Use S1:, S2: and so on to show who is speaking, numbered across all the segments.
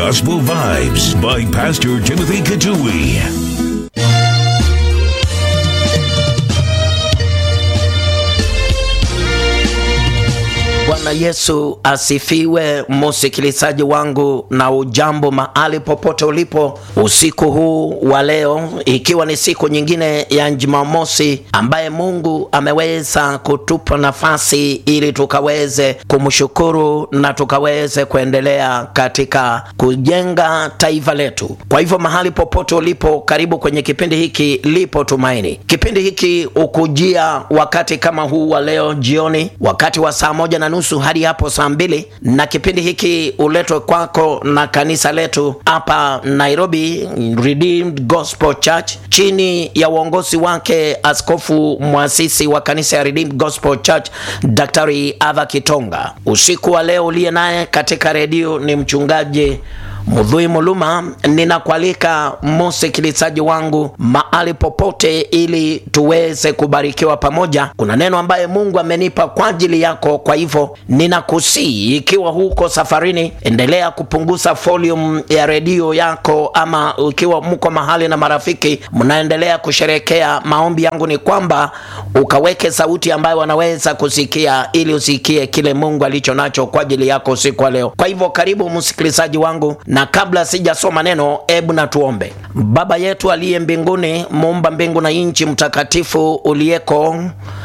S1: Gospel Vibes by Pastor Timothy Katui.
S2: Bwana Yesu asifiwe, msikilizaji wangu, na ujambo mahali popote ulipo usiku huu wa leo, ikiwa ni siku nyingine ya Jumamosi ambaye Mungu ameweza kutupa nafasi ili tukaweze kumshukuru na tukaweze kuendelea katika kujenga taifa letu. Kwa hivyo mahali popote ulipo, karibu kwenye kipindi hiki Lipo Tumaini. Kipindi hiki ukujia wakati kama huu wa leo jioni, wakati wa saa moja na nusu hadi hapo saa mbili na kipindi hiki uletwe kwako na kanisa letu hapa Nairobi, Redeemed Gospel Church chini ya uongozi wake askofu mwasisi wa kanisa ya Redeemed Gospel Church Daktari Ava Kitonga. Usiku wa leo uliye naye katika redio ni mchungaji Mudhui Muluma, ninakualika msikilizaji wangu mahali popote, ili tuweze kubarikiwa pamoja. Kuna neno ambaye Mungu amenipa kwa ajili yako, kwa hivyo ninakusii, ikiwa huko safarini, endelea kupunguza volume ya redio yako, ama ikiwa mko mahali na marafiki mnaendelea kusherekea, maombi yangu ni kwamba ukaweke sauti ambayo wanaweza kusikia, ili usikie kile Mungu alicho nacho kwa ajili yako usiku wa leo. Kwa hivyo karibu msikilizaji wangu na kabla sijasoma neno, ebu na tuombe. Baba yetu aliye mbinguni, muumba mbingu na nchi, mtakatifu uliyeko,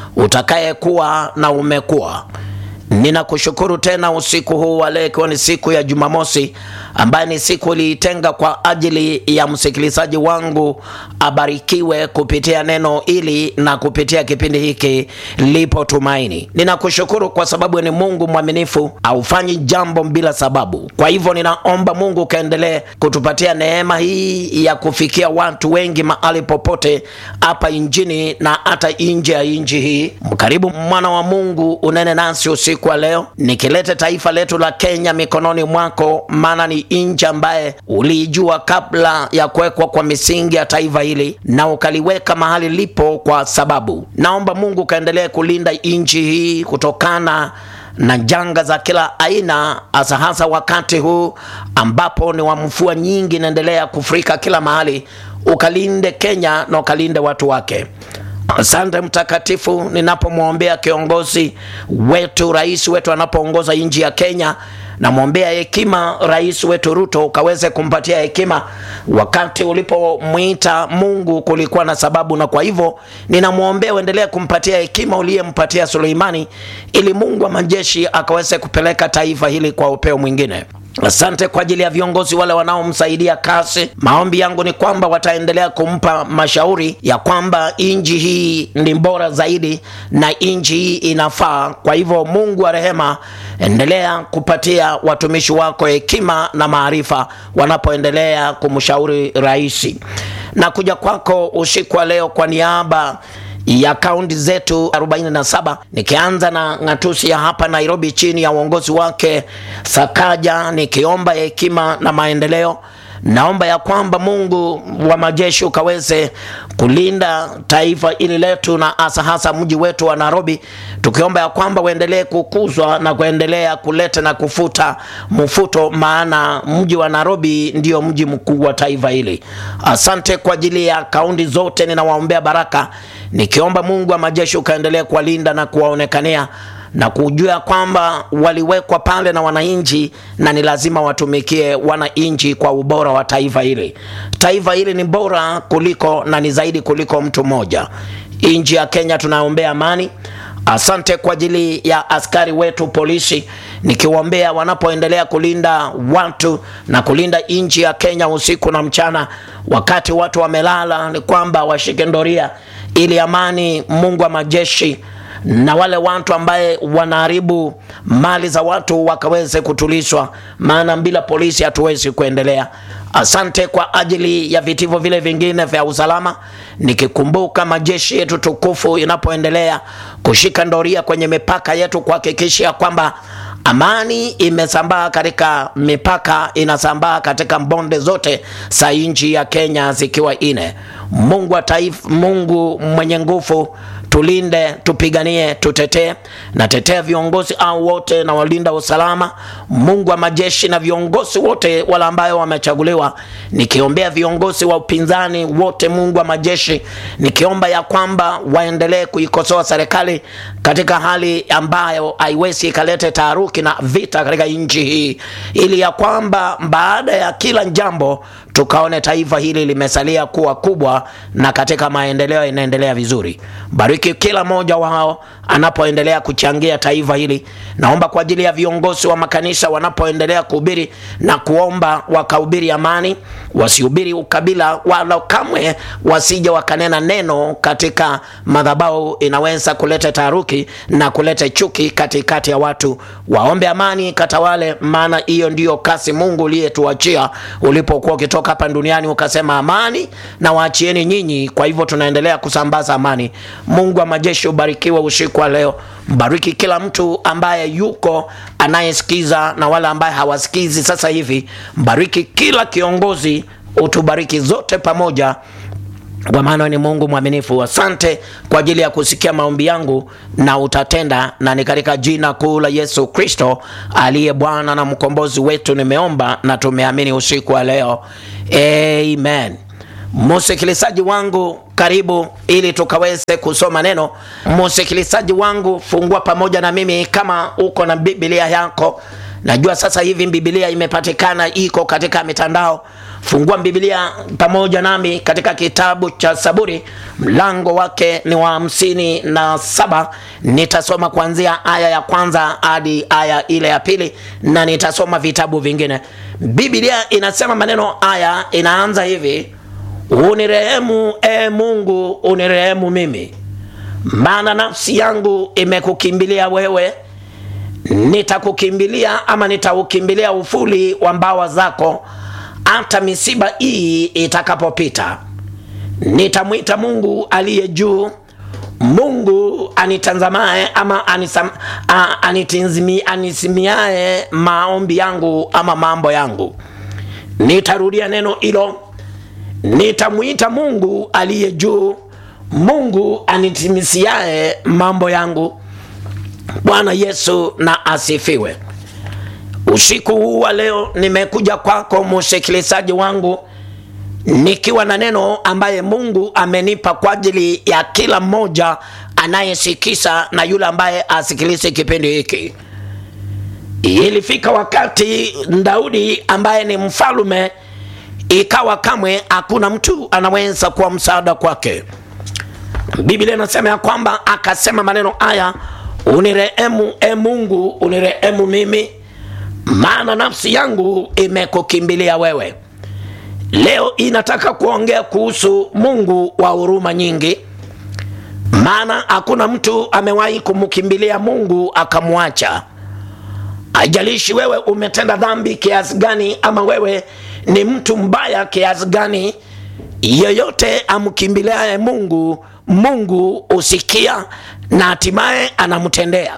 S2: utakayekuwa na umekuwa Ninakushukuru tena usiku huu wa leo, ikiwa ni siku ya Jumamosi ambaye ni siku iliitenga kwa ajili ya msikilizaji wangu abarikiwe kupitia neno hili na kupitia kipindi hiki Lipo Tumaini. Ninakushukuru kwa sababu ni Mungu mwaminifu, haufanyi jambo bila sababu. Kwa hivyo ninaomba Mungu kaendelee kutupatia neema hii ya kufikia watu wengi mahali popote hapa injini na hata nje ya nchi hii. Mkaribu mwana wa Mungu, unene nasi usiku wa leo, nikilete taifa letu la Kenya mikononi mwako, maana ni nchi ambaye uliijua kabla ya kuwekwa kwa misingi ya taifa hili na ukaliweka mahali lipo, kwa sababu naomba Mungu kaendelee kulinda nchi hii kutokana na janga za kila aina, hasa hasa wakati huu ambapo ni wa mvua nyingi inaendelea kufurika kila mahali. Ukalinde Kenya na ukalinde watu wake. Asante Mtakatifu, ninapomwombea kiongozi wetu, rais wetu anapoongoza nchi ya Kenya, namwombea hekima rais wetu Ruto, ukaweze kumpatia hekima. Wakati ulipomwita Mungu kulikuwa na sababu, na kwa hivyo ninamwombea uendelee kumpatia hekima uliyempatia Suleimani, ili Mungu wa majeshi akaweze kupeleka taifa hili kwa upeo mwingine. Asante kwa ajili ya viongozi wale wanaomsaidia kazi. Maombi yangu ni kwamba wataendelea kumpa mashauri ya kwamba nchi hii ni bora zaidi na nchi hii inafaa. Kwa hivyo, Mungu wa rehema, endelea kupatia watumishi wako hekima na maarifa wanapoendelea kumshauri rais. Na kuja kwako usiku wa leo kwa niaba ya kaunti zetu 47 nikianza na ng'atusi ya hapa Nairobi chini ya uongozi wake Sakaja, nikiomba hekima na maendeleo. Naomba ya kwamba Mungu wa majeshi ukaweze kulinda taifa hili letu na hasa hasa mji wetu wa Nairobi, tukiomba ya kwamba uendelee kukuzwa na kuendelea kuleta na kufuta mfuto, maana mji wa Nairobi ndio mji mkuu wa taifa hili. Asante kwa ajili ya kaunti zote, ninawaombea baraka, nikiomba Mungu wa majeshi ukaendelee kuwalinda na kuwaonekania na kujua kwamba waliwekwa pale na wananchi na ni lazima watumikie wananchi kwa ubora wa taifa hili. Taifa hili ni bora kuliko na ni zaidi kuliko mtu mmoja. Nchi ya Kenya tunaombea amani. Asante kwa ajili ya askari wetu polisi, nikiwaombea wanapoendelea kulinda watu na kulinda nchi ya Kenya usiku na mchana, wakati watu wamelala, ni kwamba washike doria ili amani, Mungu wa majeshi na wale watu ambaye wanaharibu mali za watu wakaweze kutulishwa, maana bila polisi hatuwezi kuendelea. Asante kwa ajili ya vitivo vile vingine vya usalama, nikikumbuka majeshi yetu tukufu inapoendelea kushika doria kwenye mipaka yetu kuhakikisha kwamba amani imesambaa katika mipaka, inasambaa katika bonde zote za nchi ya Kenya zikiwa ine. Mungu wa taifa, Mungu mwenye nguvu tulinde, tupiganie, tutetee. Natetea viongozi au wote na walinda usalama, Mungu wa majeshi na viongozi wote wale ambayo wamechaguliwa, nikiombea viongozi wa upinzani wote, Mungu wa majeshi, nikiomba ya kwamba waendelee kuikosoa serikali katika hali ambayo haiwezi ikalete taharuki na vita katika nchi hii, ili ya kwamba baada ya kila jambo tukaone taifa hili limesalia kuwa kubwa na katika maendeleo inaendelea vizuri. Bariki kila mmoja wao anapoendelea kuchangia taifa hili. Naomba kwa ajili ya viongozi wa makanisa wanapoendelea kuhubiri na kuomba wakahubiri amani, wasihubiri ukabila, wala kamwe wasije wakanena neno katika madhabahu inaweza kuleta taharuki na kuleta chuki katikati ya watu. Waombe amani katawale, maana hiyo ndiyo kasi Mungu uliyetuachia ulipokuwa ukitoka hapa duniani ukasema amani na waachieni nyinyi. Kwa hivyo tunaendelea kusambaza amani. Mungu wa majeshi ubarikiwe usiku wa leo. Mbariki kila mtu ambaye yuko anayesikiza na wale ambaye hawasikizi sasa hivi. Mbariki kila kiongozi, utubariki zote pamoja kwa maana ni Mungu mwaminifu. Asante kwa ajili ya kusikia maombi yangu na utatenda, na ni katika jina kuu la Yesu Kristo aliye Bwana na mkombozi wetu nimeomba na tumeamini usiku wa leo, amen. Msikilizaji wangu karibu, ili tukaweze kusoma neno. Msikilizaji wangu, fungua pamoja na mimi kama uko na Biblia yako. Najua sasa hivi Biblia imepatikana iko katika mitandao. Fungua Biblia pamoja nami katika kitabu cha Zaburi, mlango wake ni wa hamsini na saba. Nitasoma kuanzia aya ya kwanza hadi aya ile ya pili, na nitasoma vitabu vingine. Biblia inasema maneno haya, inaanza hivi: unirehemu e Mungu, unirehemu mimi, maana nafsi yangu imekukimbilia wewe nitakukimbilia ama nitaukimbilia ufuli wa mbawa zako, hata misiba hii itakapopita. Nitamwita Mungu aliye juu, Mungu anitanzamaye ama anisam, a, anitinzimi, anisimiaye maombi yangu ama mambo yangu. Nitarudia neno hilo, nitamwita Mungu aliye juu, Mungu anitimisiaye mambo yangu. Bwana Yesu na asifiwe. Usiku huu wa leo nimekuja kwako msikilizaji wangu nikiwa na neno ambaye Mungu amenipa kwa ajili ya kila mmoja anayesikisa na yule ambaye asikilize kipindi hiki. Ilifika wakati Daudi ambaye ni mfalume, ikawa kamwe hakuna mtu anaweza kuwa msaada kwake. Biblia inasema ya kwamba akasema maneno haya Unirehemu e Mungu, unirehemu mimi, maana nafsi yangu imekukimbilia wewe. Leo inataka kuongea kuhusu Mungu wa huruma nyingi, maana hakuna mtu amewahi kumkimbilia Mungu akamwacha. Haijalishi wewe umetenda dhambi kiasi gani, ama wewe ni mtu mbaya kiasi gani, yeyote amkimbiliaye Mungu, Mungu husikia na hatimaye anamtendea.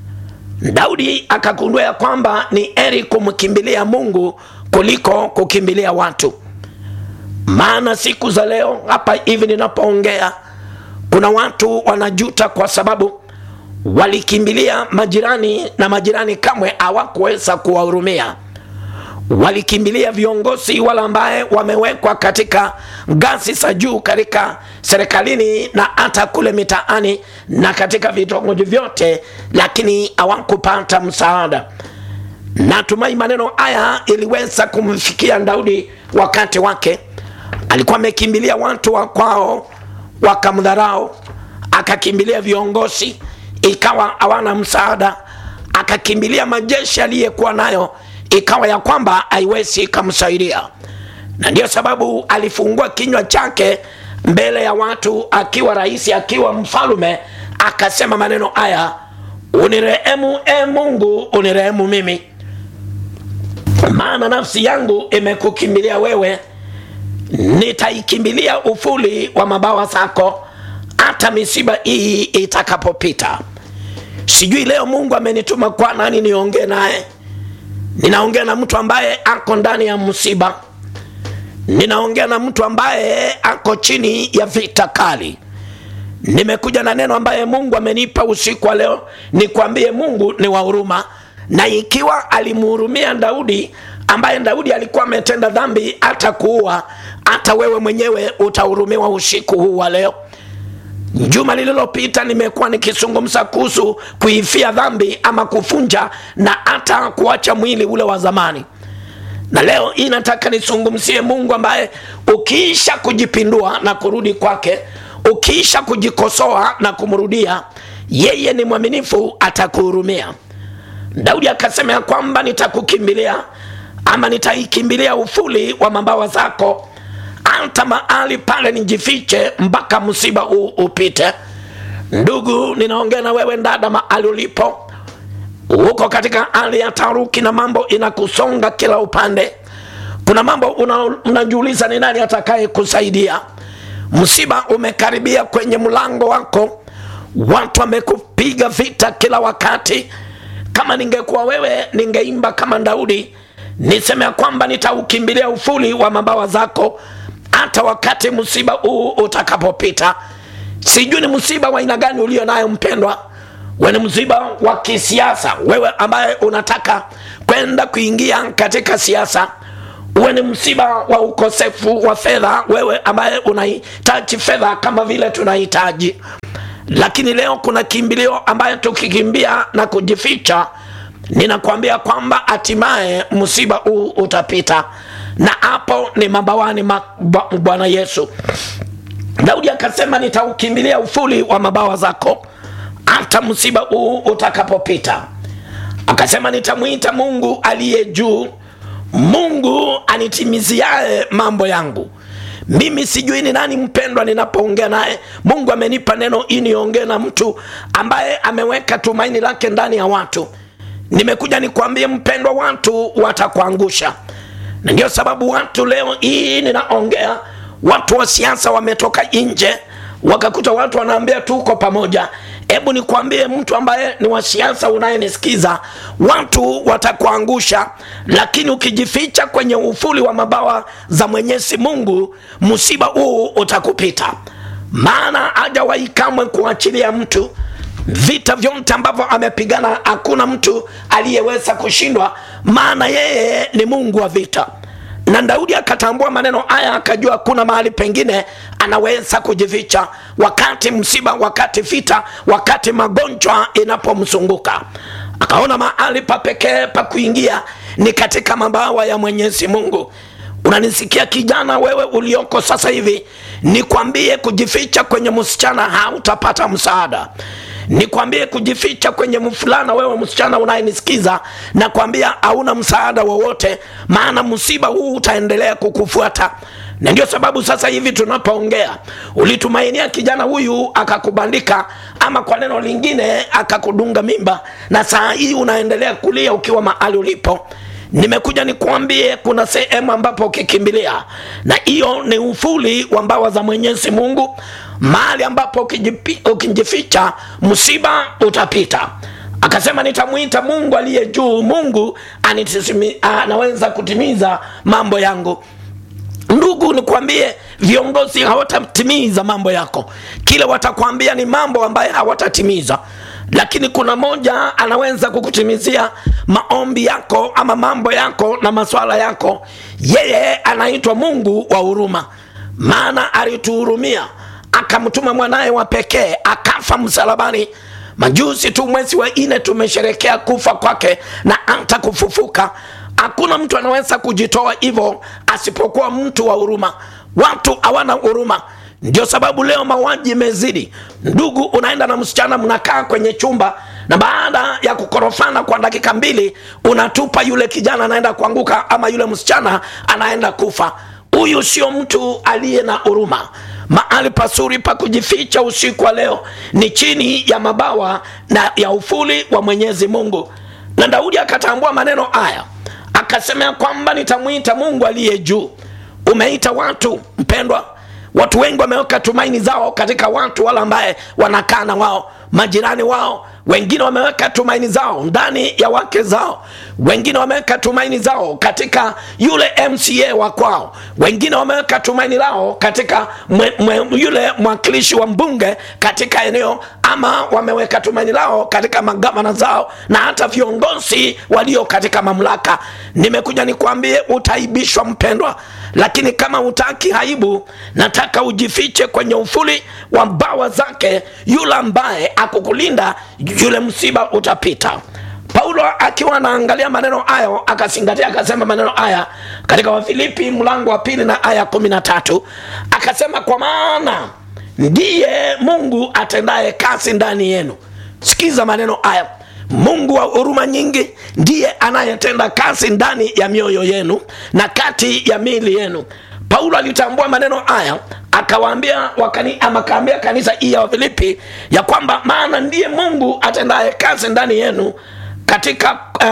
S2: Daudi akagundua ya kwamba ni heri kumkimbilia Mungu kuliko kukimbilia watu, maana siku za leo hapa hivi ninapoongea, kuna watu wanajuta kwa sababu walikimbilia majirani na majirani kamwe hawakuweza kuwahurumia. Walikimbilia viongozi wale ambaye wamewekwa katika ngazi za juu katika serikalini na hata kule mitaani na katika vitongoji vyote, lakini hawakupata msaada. Natumai maneno haya iliweza kumfikia Daudi wakati wake. Alikuwa amekimbilia watu wa kwao, wakamdharau, akakimbilia viongozi, ikawa hawana msaada, akakimbilia majeshi aliyekuwa nayo ikawa ya kwamba haiwezi ikamsaidia, na ndiyo sababu alifungua kinywa chake mbele ya watu, akiwa rais, akiwa mfalume, akasema maneno haya, unirehemu e Mungu, unirehemu mimi, maana nafsi yangu imekukimbilia wewe, nitaikimbilia ufuli wa mabawa zako, hata misiba hii itakapopita. Sijui leo Mungu amenituma kwa nani niongee naye ninaongea na mtu ambaye ako ndani ya msiba. Ninaongea na mtu ambaye ako chini ya vita kali. nimekuja na neno ambaye mungu amenipa usiku wa leo nikwambie mungu ni wa huruma na ikiwa alimhurumia daudi ambaye daudi alikuwa ametenda dhambi hata kuua hata wewe mwenyewe utahurumiwa usiku huu wa leo juma lililopita nimekuwa nikizungumza kuhusu kuifia dhambi ama kufunja na hata kuacha mwili ule wa zamani na leo hii nataka nizungumzie mungu ambaye ukiisha kujipindua na kurudi kwake ukiisha kujikosoa na kumrudia yeye ni mwaminifu atakuhurumia daudi akasema ya kwamba nitakukimbilia ama nitaikimbilia ufuli wa mabawa zako hata mahali pale nijifiche mpaka msiba huu upite ndugu ninaongea na wewe dada mahali ulipo huko katika hali ya taruki na mambo inakusonga kila upande kuna mambo una, unajiuliza ni nani atakaye kusaidia msiba umekaribia kwenye mlango wako watu wamekupiga vita kila wakati kama ningekuwa wewe ningeimba kama daudi niseme ya kwamba nitaukimbilia ufuli wa mabawa zako hata wakati msiba huu utakapopita sijui ni msiba wa aina gani ulio nayo mpendwa we ni msiba wa kisiasa wewe ambaye unataka kwenda kuingia katika siasa uwe ni msiba wa ukosefu wa fedha wewe ambaye unahitaji fedha kama vile tunahitaji lakini leo kuna kimbilio ambaye tukikimbia na kujificha ninakwambia kwamba hatimaye msiba huu utapita na hapo ni mabawani ma, bwana yesu daudi akasema nitaukimbilia ufuli wa mabawa zako hata msiba huu utakapopita akasema nitamwita mungu aliye juu mungu anitimiziae mambo yangu mimi sijui ni nani mpendwa ninapoongea naye mungu amenipa neno hii niongee na mtu ambaye ameweka tumaini lake ndani ya watu nimekuja nikwambie mpendwa watu watakuangusha na ndio sababu watu leo hii ninaongea watu wa siasa wametoka nje wakakuta watu wanaambia tuko pamoja hebu nikwambie mtu ambaye ni wa siasa unayenisikiza watu watakuangusha lakini ukijificha kwenye ufuli wa mabawa za mwenyezi mungu msiba huu utakupita maana hajawahi kamwe kuachilia mtu vita vyote ambavyo amepigana hakuna mtu aliyeweza kushindwa maana yeye ni mungu wa vita na daudi akatambua maneno haya akajua hakuna mahali pengine anaweza kujificha wakati msiba wakati vita wakati magonjwa inapomzunguka akaona mahali pa pekee pa kuingia ni katika mabawa ya mwenyezi mungu unanisikia kijana wewe ulioko sasa hivi nikwambie kujificha kwenye msichana hautapata msaada nikwambie kujificha kwenye mfulana wewe msichana unayenisikiza nakwambia hauna msaada wowote maana msiba huu utaendelea kukufuata na ndio sababu sasa hivi tunapoongea ulitumainia kijana huyu akakubandika ama kwa neno lingine akakudunga mimba na saa hii unaendelea kulia ukiwa mahali ulipo nimekuja nikuambie kuna sehemu ambapo ukikimbilia na hiyo ni ufuli wa mbawa za mwenyezi mungu mahali ambapo ukijipi- ukijificha msiba utapita akasema nitamwita mungu aliye juu mungu anitisimi- anaweza kutimiza mambo yangu ndugu nikwambie viongozi hawatatimiza mambo yako kile watakwambia ni mambo ambayo hawatatimiza lakini kuna moja anaweza kukutimizia maombi yako ama mambo yako na maswala yako yeye anaitwa mungu wa huruma maana alituhurumia akamtuma mwanaye wa pekee akafa msalabani majuzi tu mwezi wa nne tumesherekea kufa kwake na hata kufufuka hakuna mtu anaweza kujitoa hivyo asipokuwa mtu wa huruma watu hawana huruma ndio sababu leo mauaji imezidi ndugu unaenda na msichana mnakaa kwenye chumba na baada ya kukorofana kwa dakika mbili unatupa yule kijana anaenda kuanguka ama yule msichana anaenda kufa huyu sio mtu aliye na huruma mahali pazuri pa kujificha usiku wa leo ni chini ya mabawa na ya ufuli wa mwenyezi mungu na daudi akatambua maneno haya akasemea kwamba nitamwita mungu aliye juu umeita watu mpendwa watu wengi wameweka tumaini zao katika watu wale ambaye wanakaa na wao majirani wao wengine wameweka tumaini zao ndani ya wake zao wengine wameweka tumaini zao katika yule mca wa kwao wengine wameweka tumaini lao katika mwe, mwe, yule mwakilishi wa mbunge katika eneo ama wameweka tumaini lao katika magavana zao na hata viongozi walio katika mamlaka nimekuja nikwambie utaibishwa mpendwa lakini kama utaki haibu nataka ujifiche kwenye ufuli wa mbawa zake yule ambaye akukulinda yule msiba utapita paulo akiwa anaangalia maneno hayo akazingatia akasema maneno haya katika wafilipi mlango wa pili na aya kumi na tatu akasema kwa maana ndiye mungu atendaye kazi ndani yenu sikiza maneno haya mungu wa huruma nyingi ndiye anayetenda kazi ndani ya mioyo yenu na kati ya miili yenu paulo alitambua maneno haya akawaambia wakani, ama akaambia kanisa hii ya wafilipi ya kwamba maana ndiye mungu atendaye kazi ndani yenu katika eh,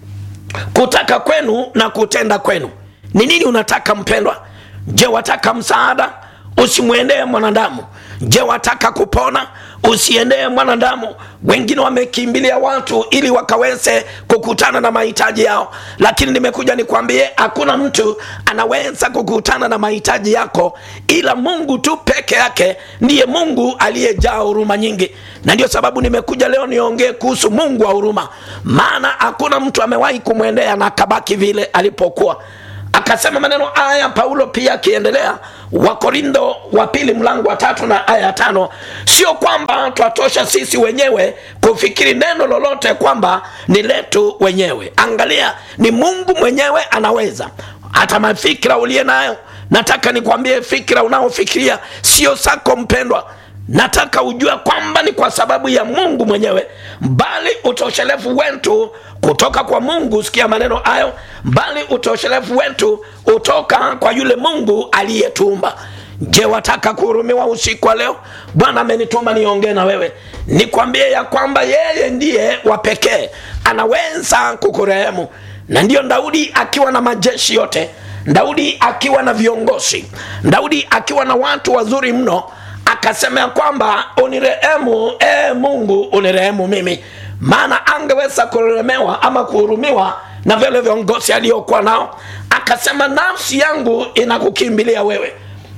S2: kutaka kwenu na kutenda kwenu ni nini unataka mpendwa je wataka msaada usimwendee mwanadamu je wataka kupona usiendee mwanadamu wengine wamekimbilia watu ili wakaweze kukutana na mahitaji yao lakini nimekuja nikwambie hakuna mtu anaweza kukutana na mahitaji yako ila mungu tu peke yake ndiye mungu aliyejaa huruma nyingi na ndio sababu nimekuja leo niongee kuhusu mungu wa huruma maana hakuna mtu amewahi kumwendea na akabaki vile alipokuwa akasema maneno haya paulo pia akiendelea wakorindo wa pili mlango wa tatu na aya ya tano sio kwamba twatosha sisi wenyewe kufikiri neno lolote kwamba ni letu wenyewe angalia ni mungu mwenyewe anaweza hata mafikira uliye nayo nataka nikwambie fikira unaofikiria sio sako mpendwa nataka ujue kwamba ni kwa sababu ya mungu mwenyewe bali utoshelevu wetu kutoka kwa mungu sikia maneno hayo bali utoshelevu wetu utoka kwa yule mungu aliyetumba je wataka kuhurumiwa usiku wa leo bwana amenituma niongee na wewe nikwambie ya kwamba yeye ndiye wa pekee anaweza kukurehemu na ndiyo daudi akiwa na majeshi yote daudi akiwa na viongozi daudi akiwa na watu wazuri mno akasema ya kwamba unirehemu ee mungu unirehemu mimi maana angeweza kuremewa ama kuhurumiwa na vile viongozi aliyokuwa nao akasema nafsi yangu inakukimbilia wewe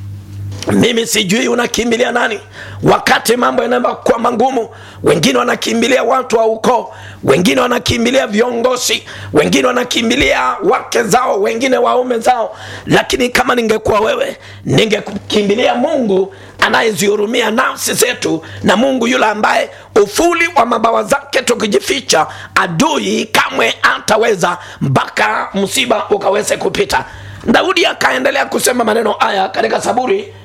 S2: mimi sijui unakimbilia nani wakati mambo yanaenda kuwa magumu wengine wanakimbilia watu wa ukoo wengine wanakimbilia viongozi wengine wanakimbilia wake zao wengine waume zao lakini kama ningekuwa wewe ningekimbilia mungu anayezihurumia nafsi zetu na mungu yule ambaye ufuli wa mabawa zake tukijificha adui kamwe ataweza mpaka msiba ukaweze kupita daudi akaendelea kusema maneno haya katika saburi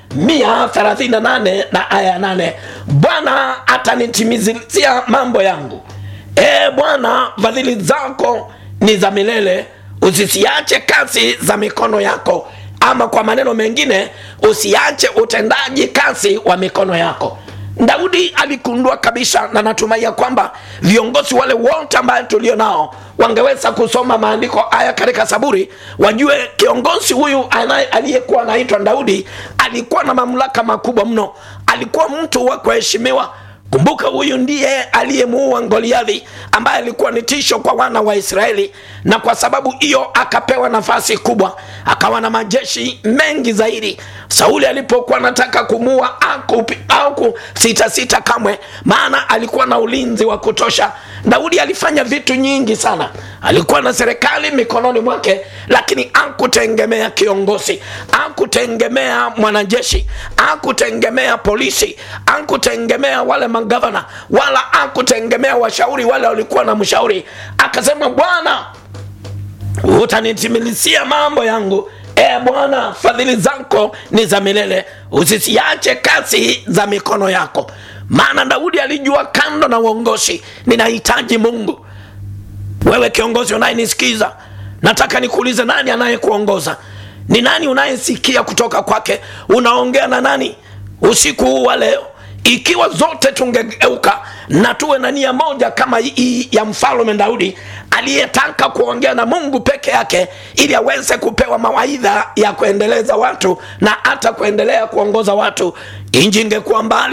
S2: 138 na aya 8 bwana atanitimizia mambo yangu e bwana fadhili zako ni za milele usisiache kazi za mikono yako ama kwa maneno mengine usiache utendaji kazi wa mikono yako daudi alikundua kabisa na natumai kwamba viongozi wale wote ambaye tulio nao wangeweza kusoma maandiko haya katika saburi wajue kiongozi huyu aliyekuwa anaitwa daudi alikuwa na mamlaka makubwa mno alikuwa mtu wa kuheshimiwa kumbuka huyu ndiye aliyemuua goliathi ambaye alikuwa ni tisho kwa wana wa israeli na kwa sababu hiyo akapewa nafasi kubwa akawa na majeshi mengi zaidi sauli alipokuwa anataka kumua au kusitasita kamwe maana alikuwa na ulinzi wa kutosha daudi alifanya vitu nyingi sana alikuwa na serikali mikononi mwake lakini akutegemea kiongozi akutegemea mwanajeshi akutegemea polisi akutegemea wale magavana wala akutegemea washauri wale walikuwa na mshauri akasema bwana utanitimilisia mambo yangu e bwana fadhili zako ni za milele usisiache kazi za mikono yako maana daudi alijua kando na uongozi ninahitaji mungu wewe kiongozi unayenisikiza nataka nikuulize nani anayekuongoza ni nani unayesikia kutoka kwake unaongea na nani usiku huu wa leo ikiwa zote tungegeuka na tuwe na nia moja kama hii ya mfalume daudi aliyetaka kuongea na mungu peke yake ili aweze kupewa mawaidha ya kuendeleza watu na hata kuendelea kuongoza watu inji ingekuwa mbali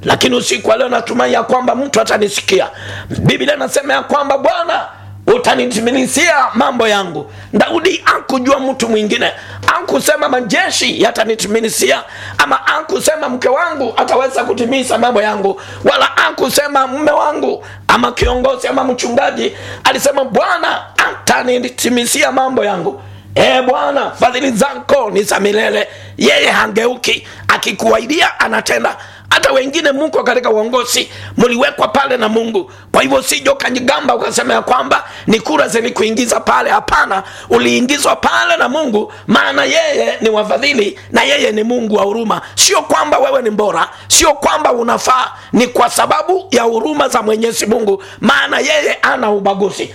S2: lakini usiku wa leo natumai ya kwamba mtu atanisikia biblia inasema ya kwamba bwana utanitimilizia mambo yangu daudi akujua mtu mwingine akusema majeshi yatanitimilizia ama akusema mke wangu ataweza kutimiza mambo yangu wala akusema mme wangu ama kiongozi ama mchungaji alisema bwana atanitimizia mambo yangu e bwana fadhili zako ni za milele yeye hangeuki akikuaidia anatenda hata wengine mko katika uongozi mliwekwa pale na mungu kwa hivyo sijo kajigamba ukasema ya kwamba ni kura zilikuingiza pale hapana uliingizwa pale na mungu maana yeye ni wafadhili na yeye ni mungu wa huruma sio kwamba wewe ni bora sio kwamba unafaa ni kwa sababu ya huruma za mwenyezi mungu maana yeye ana ubaguzi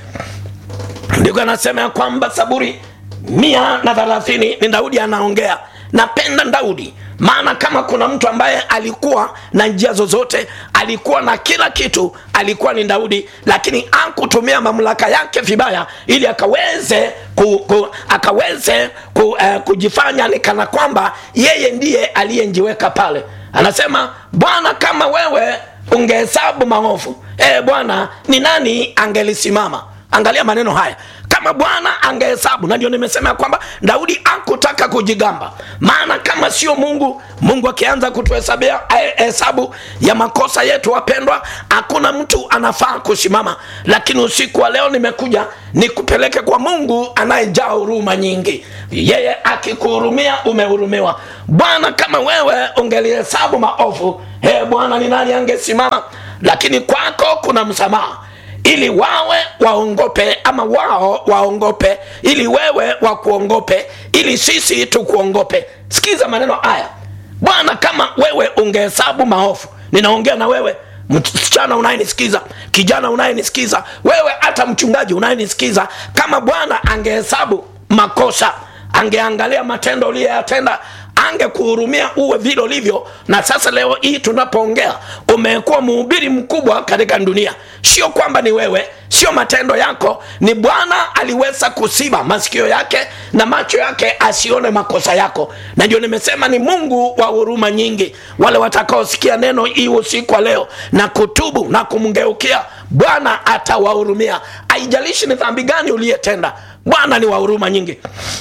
S2: ndiko anasema ya kwamba saburi mia na thelathini ni daudi anaongea napenda daudi maana kama kuna mtu ambaye alikuwa na njia zozote alikuwa na kila kitu alikuwa ni daudi lakini akutumia mamlaka yake vibaya ili akaweze ku, ku, akaweze ku, uh, kujifanya ni kana kwamba yeye ndiye aliyenjiweka pale anasema bwana kama wewe ungehesabu maovu e bwana ni nani angelisimama angalia maneno haya kama bwana angehesabu na ndio nimesema ya kwamba daudi akutaka kujigamba maana kama sio mungu mungu akianza kutuhesabia hesabu ya makosa yetu wapendwa hakuna mtu anafaa kusimama lakini usiku wa leo nimekuja nikupeleke kwa mungu anayejaa huruma nyingi yeye akikuhurumia umehurumiwa bwana kama wewe ungelihesabu maovu he bwana ni nani angesimama lakini kwako kuna msamaha ili wawe waongope ama wao waongope ili wewe wakuongope ili sisi tukuongope sikiza maneno haya bwana kama wewe ungehesabu maofu ninaongea na wewe msichana unayenisikiza kijana unayenisikiza wewe hata mchungaji unayenisikiza kama bwana angehesabu makosa angeangalia matendo uliyoyatenda angekuhurumia uwe vile ulivyo na sasa leo hii tunapoongea umekuwa mhubiri mkubwa katika dunia sio kwamba ni wewe sio matendo yako ni bwana aliweza kusiba masikio yake na macho yake asione makosa yako na ndio nimesema ni mungu wa huruma nyingi wale watakaosikia neno hii usiku wa leo na kutubu na kumgeukia bwana atawahurumia haijalishi ni dhambi gani uliyetenda bwana ni wa huruma nyingi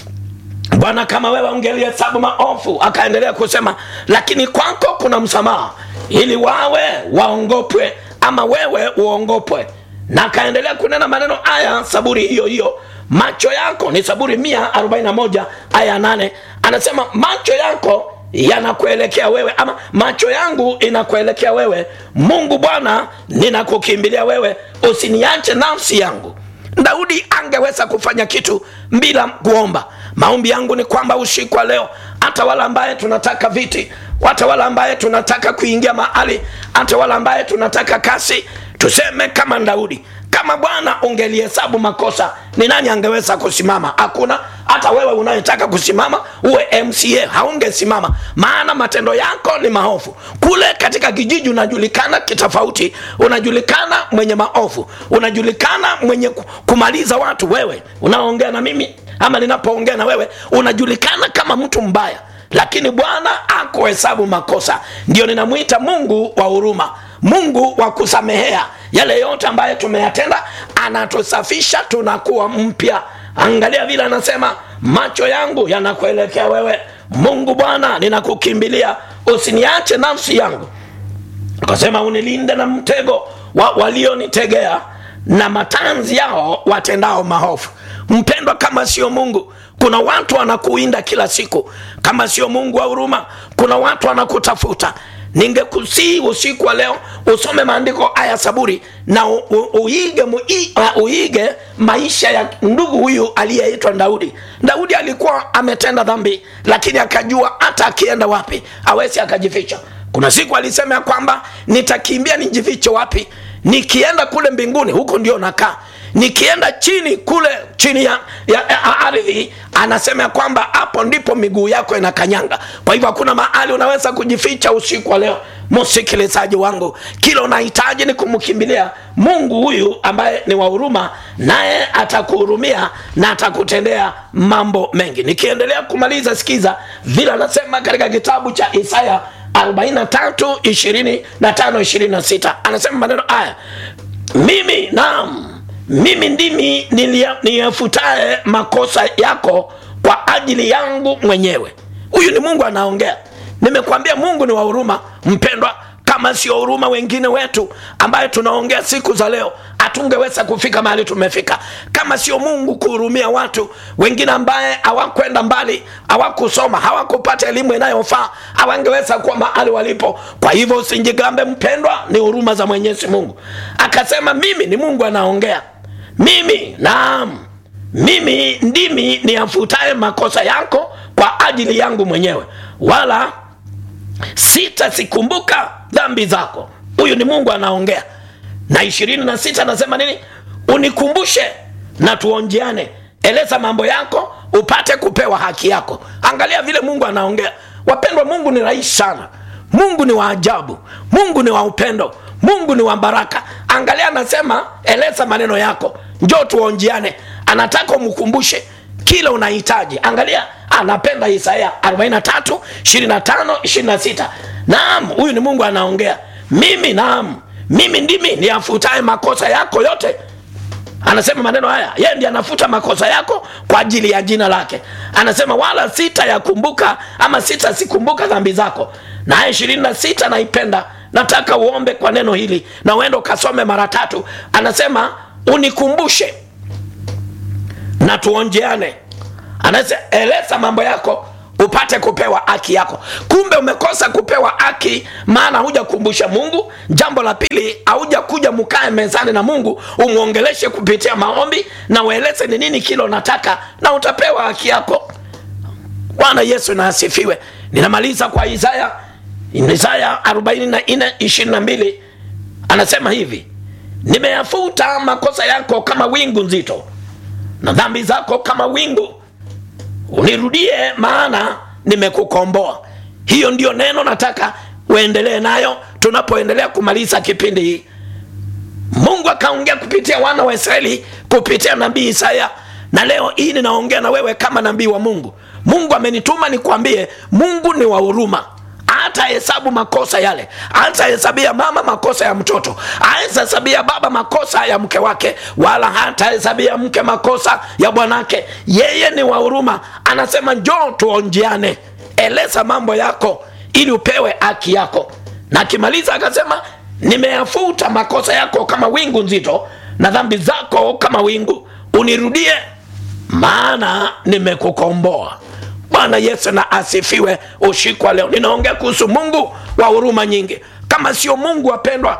S2: bwana kama wewe ungelihesabu maofu akaendelea kusema lakini kwako kuna msamaha ili wawe waongopwe ama wewe uongopwe na akaendelea kunena maneno haya saburi hiyo hiyo macho yako ni saburi 141 aya 8 anasema macho yako yanakuelekea wewe ama macho yangu inakuelekea wewe mungu bwana ninakukimbilia wewe usiniache nafsi yangu daudi angeweza kufanya kitu bila kuomba maombi yangu ni kwamba usiku wa leo hata wale ambaye tunataka viti hata wale ambaye tunataka kuingia mahali hata wale ambaye tunataka kasi tuseme kama daudi kama bwana ungelihesabu makosa ni nani angeweza kusimama hakuna hata wewe unayetaka kusimama uwe mca haungesimama maana matendo yako ni maovu kule katika kijiji unajulikana kitofauti unajulikana mwenye maovu unajulikana mwenye kumaliza watu wewe unaongea na mimi ama ninapoongea na wewe unajulikana kama mtu mbaya lakini bwana akuhesabu makosa ndio ninamwita mungu wa huruma mungu wa kusamehea yale yote ambayo tumeyatenda anatusafisha tunakuwa mpya angalia vile anasema macho yangu yanakuelekea wewe mungu bwana ninakukimbilia usiniache nafsi yangu akasema unilinde na mtego wa walionitegea na matanzi yao watendao mahofu mpendwa kama sio mungu kuna watu wanakuinda kila siku kama sio mungu wa huruma kuna watu wanakutafuta ningekusii usiku wa leo usome maandiko haya saburi na u, u, uige, mui, uh, uige maisha ya ndugu huyu aliyeitwa daudi daudi alikuwa ametenda dhambi lakini akajua hata akienda wapi awezi akajificha kuna siku alisema ya kwamba nitakimbia nijifiche wapi nikienda kule mbinguni huko ndio nakaa nikienda chini kule chini ya, ya, ya ardhi anasema ya kwamba hapo ndipo miguu yako inakanyanga kwa hivyo hakuna mahali unaweza kujificha usiku wa leo msikilizaji wangu kila unahitaji ni kumkimbilia mungu huyu ambaye ni wa huruma naye atakuhurumia na atakutendea mambo mengi nikiendelea kumaliza sikiza vile anasema katika kitabu cha isaya 43 25 26 anasema maneno haya mimi naam mimi ndimi nilia- niyafutaye makosa yako kwa ajili yangu mwenyewe huyu ni mungu anaongea nimekwambia mungu ni wa huruma mpendwa kama sio huruma wengine wetu ambaye tunaongea siku za leo hatungeweza kufika mahali tumefika kama sio mungu kuhurumia watu wengine ambaye hawakwenda mbali hawakusoma hawakupata elimu inayofaa hawangeweza kuwa mahali walipo kwa hivyo usinjigambe mpendwa ni huruma za mwenyezi mungu akasema mimi ni mungu anaongea mimi naam mimi ndimi niyafutaye makosa yako kwa ajili yangu mwenyewe wala sitazikumbuka dhambi zako huyu ni mungu anaongea na ishirini na sita anasema nini unikumbushe na tuonjeane eleza mambo yako upate kupewa haki yako angalia vile mungu anaongea wapendwa mungu ni rahisi sana mungu ni wa ajabu mungu ni wa upendo mungu ni wa baraka angalia anasema eleza maneno yako njoo tuonjiane anataka umkumbushe kile unahitaji angalia anapenda isaya 43 25 26 naam huyu ni mungu anaongea mimi naam mimi ndimi niyafutaye makosa yako yote anasema maneno haya yeye ndiye anafuta makosa yako kwa ajili ya jina lake anasema wala sita yakumbuka ama sita sikumbuka dhambi zako na haya ishirini na sita naipenda nataka uombe kwa neno hili na uende ukasome mara tatu anasema unikumbushe na tuonjeane anasema eleza mambo yako upate kupewa haki yako kumbe umekosa kupewa haki maana hujakumbusha mungu jambo la pili hauja kuja mkae mezani na mungu umwongeleshe kupitia maombi na ueleze ni nini kile unataka na utapewa haki yako bwana yesu na asifiwe ninamaliza kwa isaya isaya 44 22 anasema hivi nimeyafuta makosa yako kama wingu nzito na dhambi zako kama wingu unirudie maana nimekukomboa hiyo ndio neno nataka uendelee nayo tunapoendelea kumaliza kipindi hii mungu akaongea kupitia wana wa israeli kupitia nabii isaya na leo hii ninaongea na wewe kama nabii wa mungu mungu amenituma nikwambie mungu ni wa huruma hata hesabu makosa yale hatahesabia mama makosa ya mtoto hatahesabia baba makosa ya mke wake wala hatahesabia mke makosa ya bwanake yeye ni wa huruma anasema njoo tuonjiane eleza mambo yako ili upewe haki yako na akimaliza akasema nimeyafuta makosa yako kama wingu nzito na dhambi zako kama wingu unirudie maana nimekukomboa bwana yesu na asifiwe ushikwa leo ninaongea kuhusu mungu wa huruma nyingi kama sio mungu wapendwa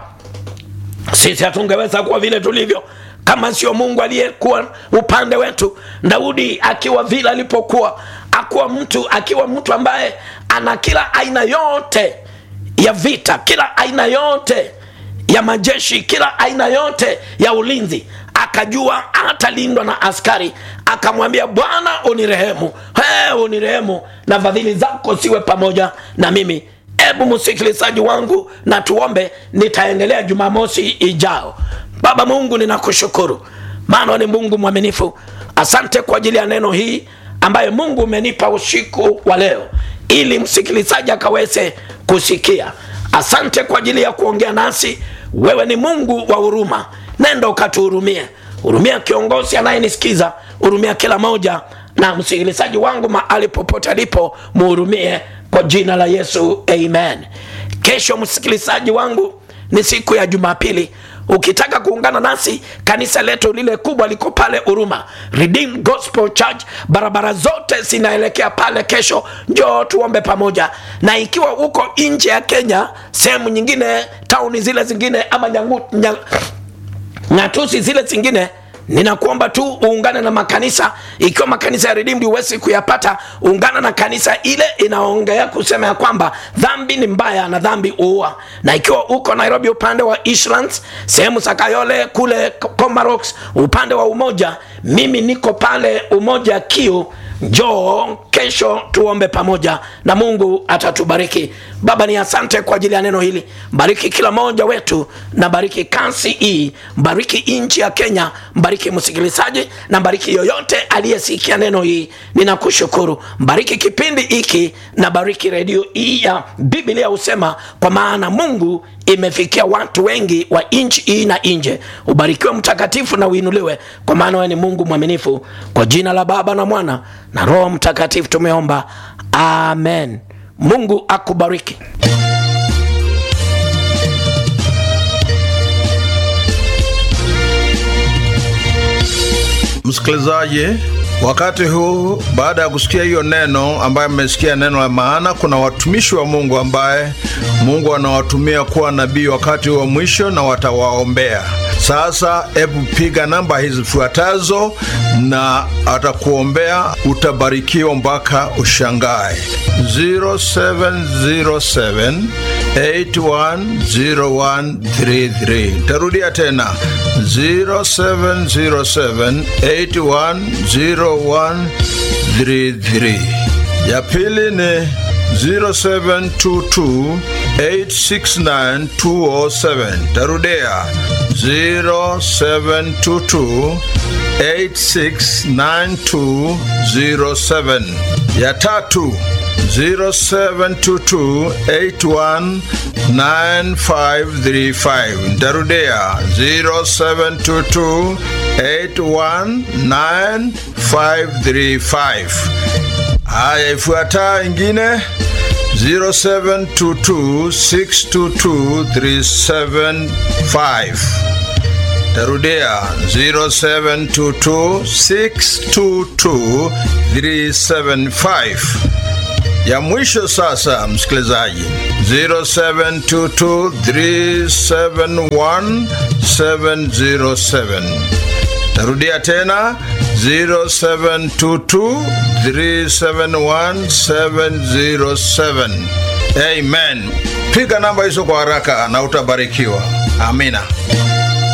S2: sisi hatungeweza kuwa vile tulivyo kama sio mungu aliyekuwa upande wetu daudi akiwa vile alipokuwa akuwa mtu akiwa mtu ambaye ana kila aina yote ya vita kila aina yote ya majeshi kila aina yote ya ulinzi akajua atalindwa na askari akamwambia bwana unirehemu hey, unirehemu na fadhili zako siwe pamoja na mimi hebu msikilizaji wangu na tuombe nitaendelea jumamosi ijao baba mungu ninakushukuru maana ni mungu mwaminifu asante kwa ajili ya neno hii ambaye mungu umenipa usiku wa leo ili msikilizaji akaweze kusikia asante kwa ajili ya kuongea nasi wewe ni mungu wa huruma nenda ukatuhurumie hurumia kiongozi anayenisikiza hurumia kila moja na msikilizaji wangu mahali popote alipo muhurumie kwa jina la yesu amen kesho msikilizaji wangu ni siku ya jumapili ukitaka kuungana nasi kanisa letu lile kubwa liko pale huruma redeemed gospel church barabara zote zinaelekea pale kesho njoo tuombe pamoja na ikiwa uko nje ya kenya sehemu nyingine tauni zile zingine ama nyangu, nyang, ng'atusi zile zingine ninakuomba tu uungane na makanisa ikiwa makanisa ya redeemed huwezi kuyapata ungana na kanisa ile inaongea kusema ya kwamba dhambi ni mbaya na dhambi uua na ikiwa uko nairobi upande wa Eastlands sehemu za kayole kule comarox upande wa umoja mimi niko pale umoja kiu njoo kesho tuombe pamoja na mungu atatubariki baba ni asante kwa ajili ya neno hili bariki kila mmoja wetu na bariki kansi hii bariki nchi ya kenya bariki msikilizaji na bariki yoyote aliyesikia neno hii ninakushukuru bariki kipindi hiki na bariki redio hii ya biblia husema kwa maana mungu imefikia watu wengi wa nchi hii na nje ubarikiwe mtakatifu na uinuliwe kwa maana wewe ni mungu mwaminifu kwa jina la baba na mwana na roho mtakatifu tumeomba amen mungu akubariki
S3: msikilizaji wakati huu baada ya kusikia hiyo neno ambaye mmesikia neno la maana kuna watumishi wa mungu ambaye mungu anawatumia kuwa nabii wakati wa mwisho na watawaombea sasa hebu piga namba hizi zifuatazo na atakuombea utabarikiwa mpaka ushangae 0707 810133 tarudia tena 0707810133 ya pili ni 0722869207 tarudia 0722869207 ya tatu 0722819535 ntarudia 0722819535 haya ifuataa ingine 0722622375 tarudia 0722622375 ya mwisho sasa msikilizaji 0722371707 tarudia tena 0722371707 amen piga namba hizo kwa haraka na utabarikiwa amina